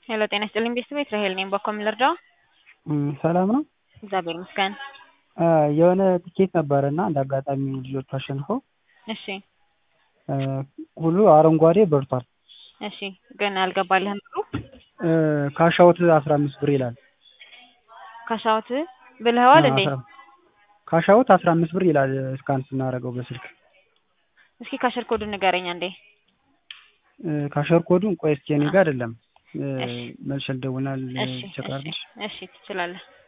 ሄሎ ጤና ይስጥልኝ ቤተሰብ ራሄል ነኝ። በኮም ልርዳው? ሰላም ነው። እግዚአብሔር ይመስገን። የሆነ ትኬት ነበረ እና እንደ አጋጣሚ ልጆቹ አሸንፈው እሺ ሁሉ አረንጓዴ በርቷል። እሺ ግን አልገባልህም ብሩ ካሻውት አስራ አምስት ብር ይላል። ካሻውት ብለኸዋል እንዴ? ካሻውት አስራ አምስት ብር ይላል እስካን ስናደርገው በስልክ። እስኪ ካሸር ኮዱን ንገረኝ አንዴ። ካሸር ኮዱን ቆይ እስኪ እኔ ጋር አይደለም እሺ መልሼ ልደውልና እሺ ልቸክ እሺ ላድርግልሽ። እሺ ትችላለህ።